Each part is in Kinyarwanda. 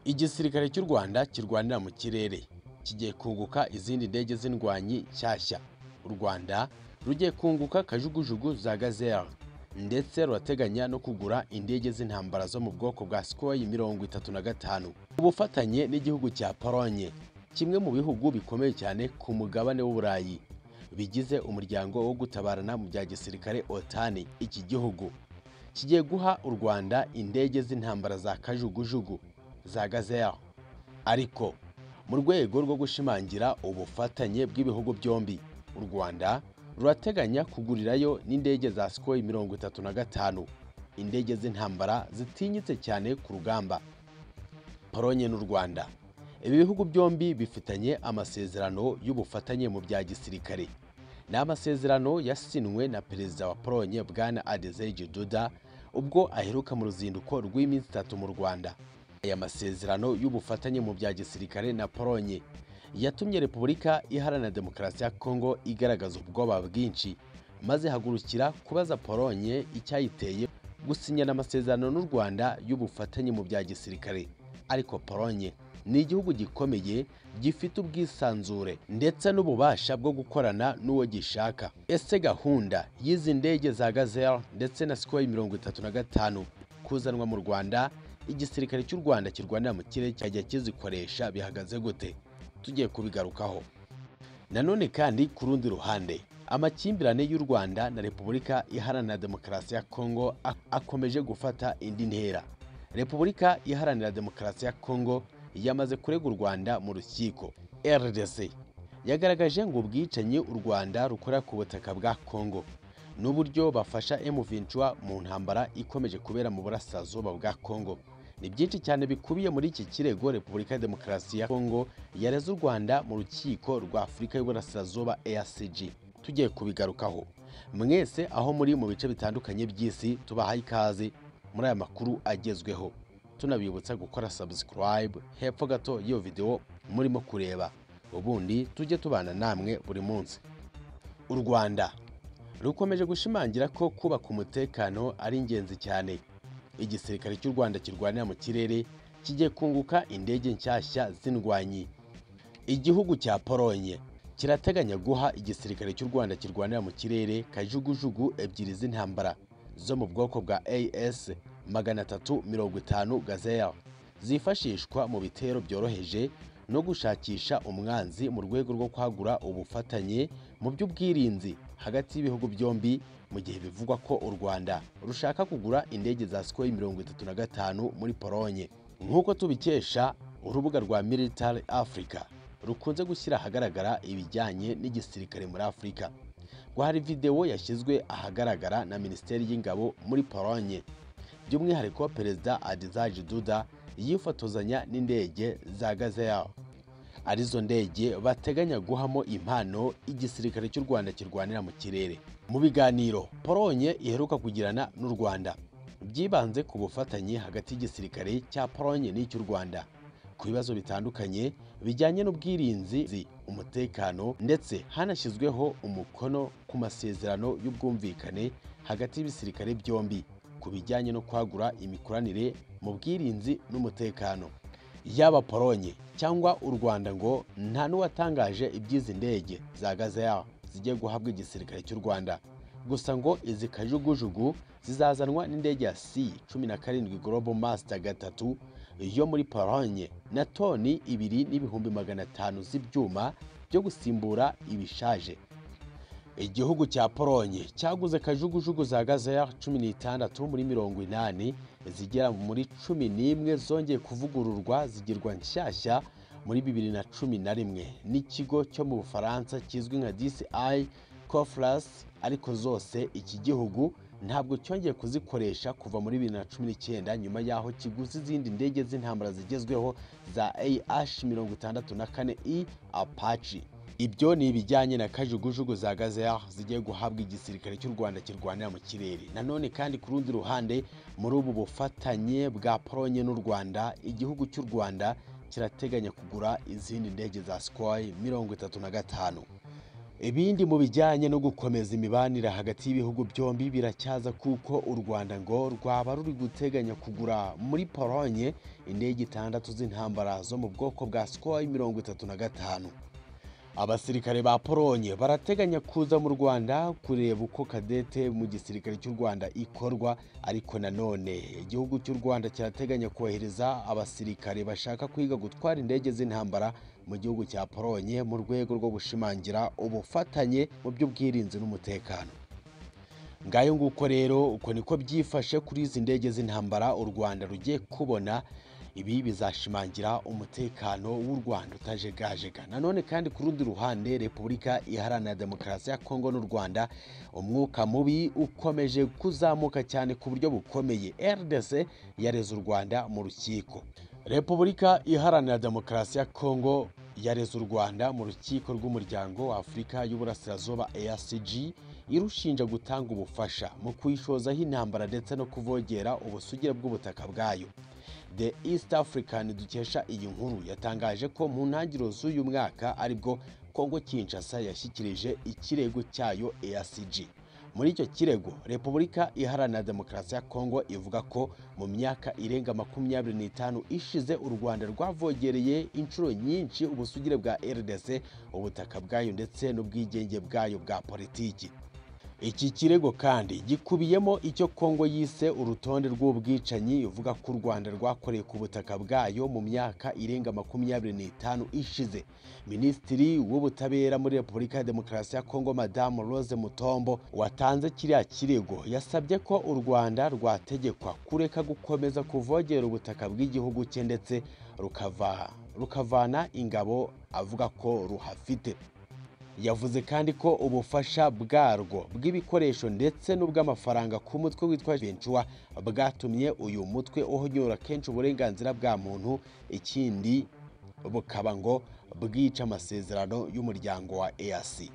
igisirikare cy'u rwanda kirwanira mu kirere kigiye kunguka izindi ndege z'indwanyi nshyashya u rwanda rugiye kunguka kajugujugu za gazelle ndetse rurateganya no kugura indege z'intambara zo mu bwoko bwa sikoyi mirongo itatu na gatanu ubufatanye n'igihugu cya polonye kimwe mu bihugu bikomeye cyane ku mugabane w'uburayi bigize umuryango wo gutabarana mu bya gisirikare otani iki gihugu kigiye guha u rwanda indege z'intambara za kajugujugu za gazelle ariko mu rwego rwo gushimangira ubufatanye bw'ibihugu byombi u rwanda rurateganya kugurirayo n'indege za sikoyi mirongo itatu na gatanu indege z'intambara zitinyitse cyane ku rugamba polonye n'u rwanda ibi bihugu byombi bifitanye amasezerano y'ubufatanye mu bya gisirikare ni amasezerano yasinywe na perezida wa polonye bwana adezeje duda ubwo aheruka mu ruzinduko rw'iminsi itatu mu rwanda aya masezerano y'ubufatanye mu bya gisirikare na polonye yatumye repubulika iharanira demokarasi ya kongo igaragaza ubwoba bwinshi maze ihagurukira kubaza polonye icyayiteye gusinyana amasezerano n'u rwanda y'ubufatanye mu bya gisirikare ariko polonye ni igihugu gikomeye gifite ubwisanzure ndetse n'ububasha bwo gukorana n'uwo gishaka ese gahunda y'izi ndege za gazelle ndetse na sikoyi mirongo itatu na gatanu kuzanwa mu rwanda igisirikare cy'u rwanda kirwanira mu kirere cyajya kizikoresha bihagaze gute tugiye kubigarukaho nanone kandi ku rundi ruhande amakimbirane y'u rwanda na repubulika iharanira demokarasi ya kongo ak- akomeje gufata indi ntera repubulika iharanira demokarasi ya kongo yamaze kurega u rwanda mu rukiko rdc yagaragaje ngo ubwicanyi u rwanda rukora ku butaka bwa kongo n'uburyo bafasha M23 mu ntambara ikomeje kubera mu burasirazuba bwa Kongo ni byinshi cyane bikubiye muri iki kirego Repubulika ya Demokarasi ya Kongo yareze u Rwanda mu rukiko rwa Afurika y'Uburasirazuba EACG tugiye kubigarukaho mwese aho muri mu bice bitandukanye by'isi tubahaye ikaze muri aya makuru agezweho tunabibutsa gukora subscribe hepfo gato y'iyo video murimo kureba ubundi tujye tubana namwe buri munsi u Rwanda rukomeje gushimangira ko kubaka umutekano ari ingenzi cyane igisirikare cy'u rwanda kirwanira mu kirere kigiye kunguka indege nshyashya z'indwanyi igihugu cya polonye kirateganya guha igisirikare cy'u rwanda kirwanira mu kirere kajugujugu ebyiri z'intambara zo mu bwoko bwa as magana atatu mirongo itanu gazelle zifashishwa mu bitero byoroheje no gushakisha umwanzi mu rwego rwo kwagura ubufatanye mu by'ubwirinzi hagati y'ibihugu byombi mu gihe bivugwa ko u Rwanda rushaka kugura indege za Sukhoi mirongo itatu na gatanu muri Polonye nk'uko tubikesha urubuga rwa Military Africa rukunze gushyira ahagaragara ibijyanye n'igisirikare muri Afurika ngo hari videwo yashyizwe ahagaragara na Minisiteri y'Ingabo muri Polonye by'umwihariko Perezida Adzaji Duda yifotozanya n'indege za Gazelle arizo ndege bateganya guhamo impano igisirikare cy'u Rwanda kirwanira mu kirere mu biganiro Polonye iheruka kugirana n'u Rwanda byibanze ku bufatanye hagati y'igisirikare cya Polonye n'icy'u Rwanda ku bibazo bitandukanye bijyanye n'ubwirinzi umutekano ndetse hanashyizweho umukono ku masezerano y'ubwumvikane hagati y'ibisirikare byombi ku bijyanye no kwagura imikoranire mu bwirinzi n'umutekano yaba polonye cyangwa u rwanda ngo nta n'uwatangaje iby'izi ndege za gazelle zijya guhabwa igisirikare cy'u rwanda gusa ngo izi kajugujugu zizazanwa n'indege ya c cumi na karindwi global master gatatu yo muri polonye na toni ibiri n'ibihumbi magana atanu z'ibyuma byo gusimbura ibishaje igihugu cya polonye cyaguze kajugujugu za gazelle cumi n'itandatu muri mirongo inani zigera muri cumi n'imwe zongeye kuvugururwa zigirwa nshyashya muri bibiri na cumi na rimwe n'ikigo cyo mu bufaransa kizwi nka DCI Cofras ariko zose iki gihugu ntabwo cyongeye kuzikoresha kuva muri bibiri na cumi n'icyenda nyuma y'aho kiguze izindi ndege z'intambara zigezweho za AH mirongo itandatu na kane E Apache ibyo ni ibijyanye na kajugujugu za gazelle zigiye guhabwa igisirikare cy'u rwanda kirwanira mu kirere nanone kandi ku rundi ruhande muri ubu bufatanye bwa polonye n'u rwanda igihugu cy'u rwanda kirateganya kugura izindi ndege za sikoyi mirongo itatu na gatanu ibindi mu bijyanye no gukomeza imibanire hagati y'ibihugu byombi biracyaza kuko u rwanda ngo rwaba ruri guteganya kugura muri polonye indege itandatu z'intambara zo mu bwoko bwa sikoi mirongo itatu na gatanu abasirikare ba polonye barateganya kuza mu rwanda kureba uko kadete mu gisirikare cy'u rwanda ikorwa ariko nanone igihugu cy'u rwanda kirateganya kohereza abasirikare bashaka kwiga gutwara indege z'intambara mu gihugu cya polonye mu rwego rwo gushimangira ubufatanye mu by'ubwirinzi n'umutekano ngayo nguko rero uko niko byifashe kuri izi ndege z'intambara u rwanda rugiye kubona ibi bizashimangira umutekano w'u rwanda utajegajega nanone kandi ku rundi ruhande repubulika iharanira demokarasi ya kongo n'u rwanda umwuka mubi ukomeje kuzamuka cyane ku buryo bukomeye rdc yareze u rwanda mu rukiko repubulika iharanira demokarasi ya kongo yareze u rwanda mu rukiko rw'umuryango wa afurika y'uburasirazuba ercg irushinja gutanga ubufasha mu kuyishozaho intambara ndetse no kuvogera ubusugire bw'ubutaka bwayo the east african dukesha iyi nkuru yatangaje ko mu ntangiriro z'uyu mwaka aribwo kongo kinshasa yashyikirije ikirego cyayo ercg muri icyo kirego repubulika iharanira demokarasi ya kongo ivuga ko mu myaka irenga makumyabiri n'itanu ishize u rwanda rwavogereye inshuro nyinshi ubusugire bwa rdc ubutaka bwayo ndetse n'ubwigenge bwayo bwa politiki iki kirego kandi gikubiyemo icyo kongo yise urutonde rw'ubwicanyi ivuga ko u rwanda rwakoreye ku butaka bwayo mu myaka irenga makumyabiri n'itanu ishize minisitiri w'ubutabera muri repubulika ya demokarasi ya kongo madamu rose mutombo watanze kiriya kirego yasabye ko u rwanda rwategekwa kureka gukomeza kuvogera ubutaka bw'igihugu cye ndetse rukava rukavana ingabo avuga ko ruhafite yavuze kandi ko ubufasha bwarwo bw'ibikoresho ndetse n'ubw'amafaranga ku mutwe witwa Ventura bwatumye uyu mutwe uhonyora kenshi uburenganzira bwa muntu ikindi bukaba ngo bwica amasezerano y'umuryango wa EAC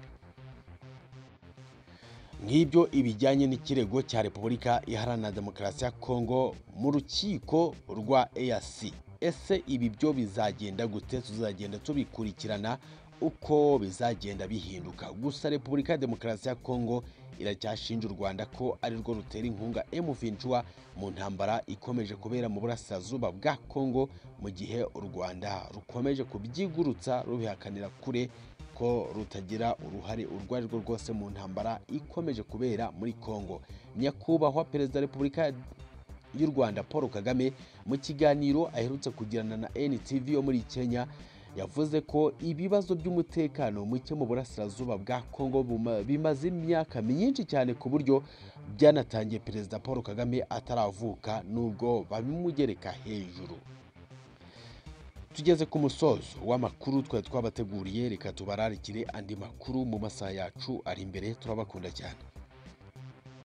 nk'ibyo ibijyanye n'ikirego cya repubulika iharanira demokarasi ya kongo mu rukiko rwa EAC ese ibi byo bizagenda gute tuzagenda tubikurikirana uko bizagenda bihinduka gusa repubulika ya demokarasi ya kongo iracyashinja u rwanda ko ari rwo rutera inkunga M23 mu ntambara ikomeje kubera mu burasirazuba bwa kongo mu gihe u rwanda rukomeje kubyigurutsa rubihakanira kure ko rutagira uruhare urwo ari rwo rwose mu ntambara ikomeje kubera muri kongo nyakubahwa perezida wa repubulika y'u rwanda paul kagame mu kiganiro aherutse kugirana na ntv yo muri kenya yavuze ko ibibazo by'umutekano muke mu burasirazuba bwa kongo bimaze imyaka myinshi cyane ku buryo byanatangiye perezida paul kagame ataravuka nubwo babimugereka hejuru tugeze ku musozo w'amakuru twari twabateguriye reka tubararikire andi makuru mu masaha yacu ari imbere turabakunda cyane